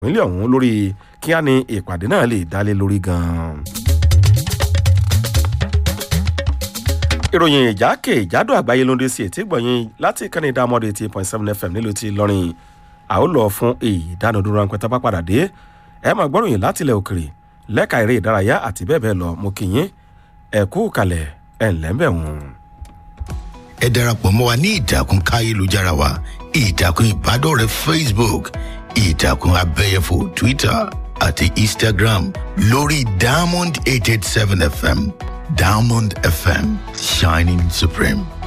ìpínlẹ̀ ọ̀hún lórí kí á ní ìpàdé náà lè dálé lórí gan-an. ìròyìn ìjákè ìjádò àgbáyé ló ń dé sí ètí gbọ̀nyìn láti ìkànnì ìdámọ́dé eighty point seven fm nílùú ti lọ́rin a ó lọ fún ìdánudúró ránpẹ́ tá bá padà dé ẹ máa gbọ́ròyìn láti ilẹ̀ òkèrè lẹ́ka eré ìdárayá àti bẹ́ẹ̀ bẹ́ẹ̀ lọ mo kì yín ẹ kú kalẹ̀ ẹ̀ ńlẹ́ bẹ̀ wọ́n. ẹ darapọ̀ mọ́ wa ní ìtàkùn káyélujára wa ìtàkùn ìbádọ́rẹ̀ẹ́ facebook ìtàkùn abẹ́yẹfò twitter àti instagram lórí diamond eight eight seven fm diamond fm shining supreme.